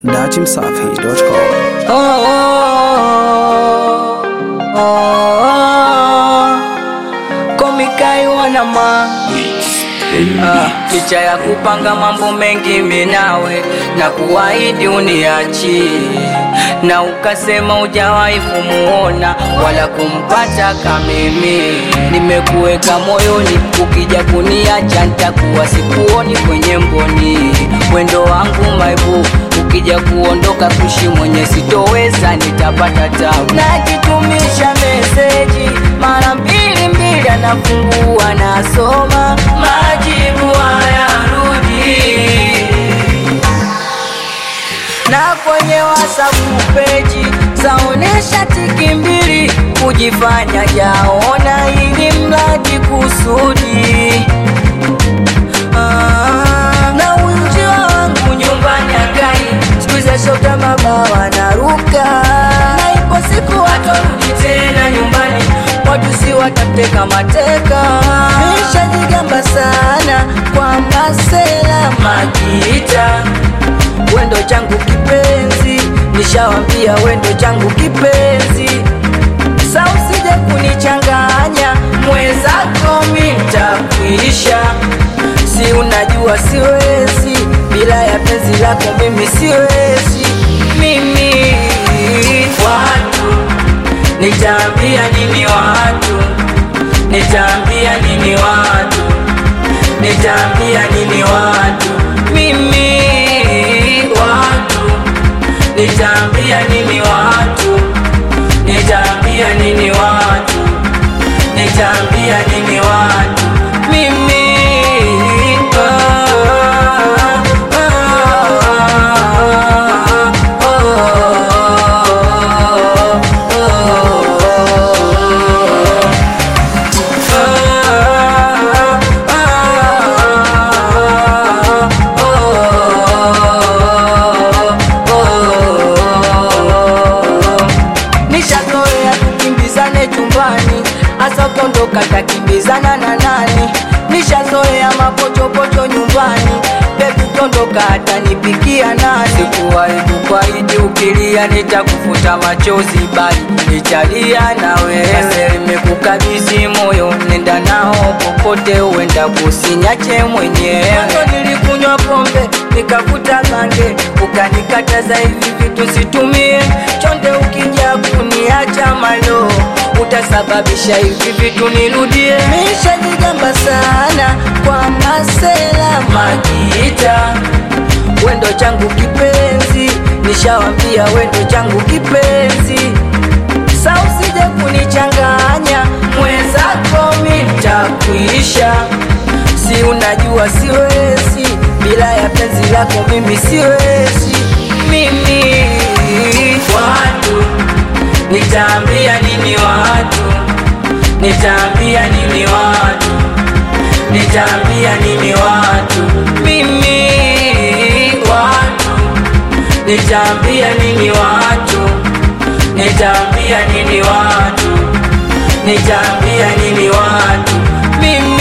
datimsafi.com. Oh, oh, oh, oh. Komikai wanama Ah, licha ya kupanga mambo mengi minawe na kuahidi uniachi na ukasema ujawahi kumuona wala kumpata kamimi nimekuweka moyoni ukija kuniacha ntakuwa sikuoni kwenye mboni wendo wangu maibu ukija kuondoka kushi mwenye sitoweza nitapata tabu najitumisha meseji mara mbili mbili anafungua nasoma majibu hayarudi na kwenye wasapu peji zaonesha tiki mbili kujifanya jaona ili mradi kusudi Ah, na uji wangu nyumbani akai sikuiza shota mabawa na ruka na ipo siku watorudi tena nyumbani watu si watamteka mateka nishajigamba sana kwa masela makita wendo changu kipenzi nishawambia wendo changu kipenzi sa usije kunichanganya mwenzako mintakuisha si unajua siwezi bila ya penzi lako mimi siwezi mimi watu nitaambia nini watu nitaambia nini watu nitaambia nini watu mimi watu nitaambia nini watu nitaambia nini watu nitaambia nini watu mimi ah, ah, nishazoea tukimbizane chumbani hasa ukiondoka takimbizana na nani nishazoea mapochopocho nyumbani bebi ukiondoka hatanipikia nani sikuwahi kukwahidi ukilia nitakufuta machozi bali nitalia na wewe nimekukabidhi moyo nenda nao popote uenda kusinyache mwenyewe Mwanzo nilikunywa pombe nikavuta bange ukanikataza hivi vitu situmie chonde ukija kuniacha malo utasababisha hivi vitu nirudie mishajigamba sana kwa masela makita wendo changu kipenzi nishawambia wendo changu kipenzi sa usije kunichanganya mwenzako mitakuisha si unajua siwezi bila ya penzi lako mimi siwezi mimi watu nitaambia nini watu nitaambia nini watu nitaambia nini watu mimi watu nitaambia nini watu nitaambia nini watu nitaambia nini watu mimi